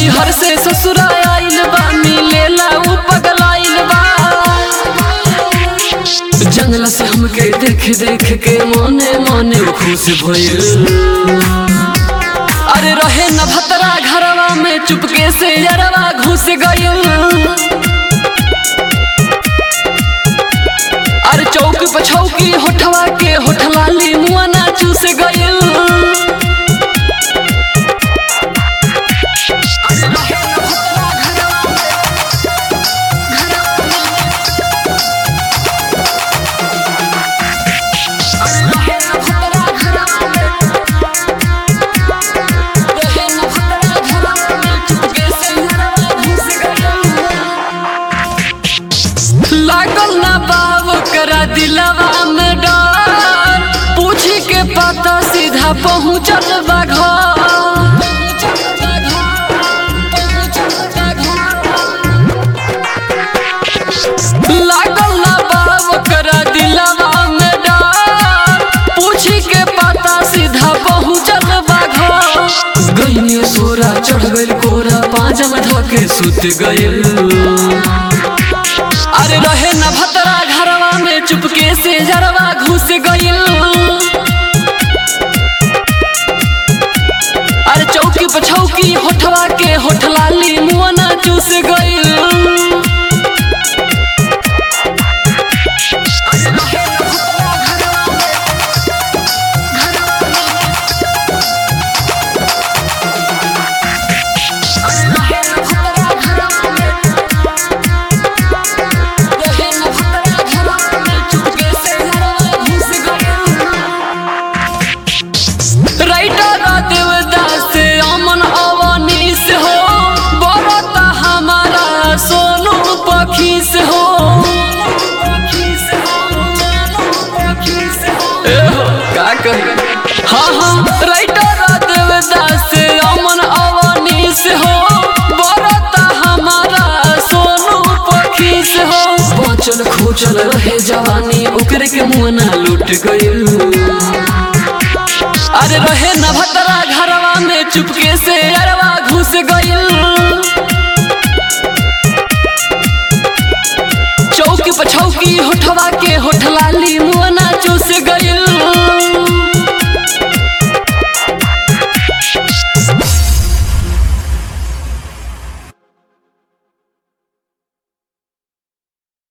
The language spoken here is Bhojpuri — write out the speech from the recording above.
नैहर से ससुरा आइल बा मिलेला उ पगलाइल बा जंगल से हमके देख देख के मने मने खुश भइल अरे रहे न भतरा घरवा में चुपके से यरवा घुस गइल अरे चौक पे छौकी होठवा के होठलाली मुआ ना चूस गइल लागल ना बाब करा दिलवा में डर पूछी के पता सीधा पहुँचल बा घर लागल ना बाब करा दिलवा में डर पूछी के पता सीधा पहुँचल बा घर गईने सोरा चढ़ गइल कोरा पाँच में धके सुत गइल अरे रहे न भतरा घरवा में चुपके से जरवा घुस गइल अरे चौकी पे छौकी होठवा के होठलाली मुआ ना चूस गइल रहे न भतरा घरवा में चुपके से जरवा घुस गइल राइटर देवदास अमन अवनीश हो बरता हमारा सोनू पखीस हो ए हो, का कही हाँ हाँ राइटर देवदास अमन अवनीश हो बरता हमारा सोनू पखीस हो बचल खोचल रहे जवानी ओकरे के मुँह ना लूट गइल अरे रहे न भतरा घरवा में चुपके से अरवा घुस गइल